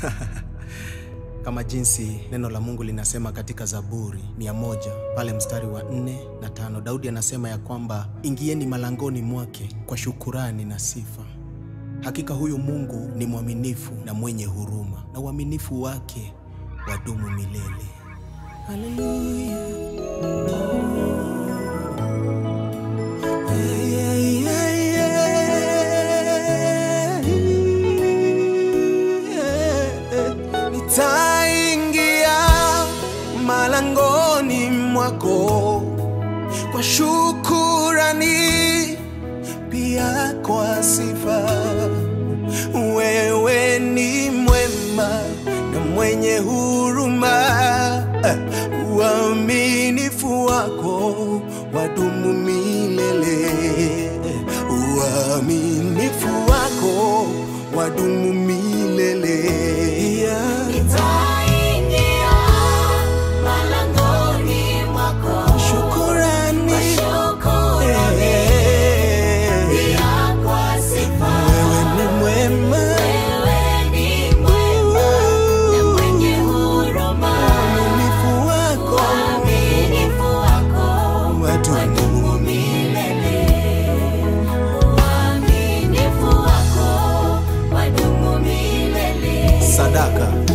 kama jinsi neno la Mungu linasema katika Zaburi mia moja pale mstari wa nne na tano Daudi anasema ya kwamba ingieni malangoni mwake kwa shukurani na sifa. Hakika huyu Mungu ni mwaminifu na mwenye huruma, na uaminifu wake wadumu milele. Haleluya. Nitaingia malangoni mwako kwa shukurani, pia kwa sifa. Wewe ni mwema na mwenye huruma, uaminifu wako wadumu milele, uaminifu wako wadumu milele. Yeah. Nitaingia malangoni mwako Shukurani. kwa shukrani, Eh, pia kwa sifa. Wewe ni mwema, Wewe ni mwema na mwenye huruma, uaminifu wako uaminifu wako wadumu. wadumu milele. Uaminifu wako wadumu milele. Sadaka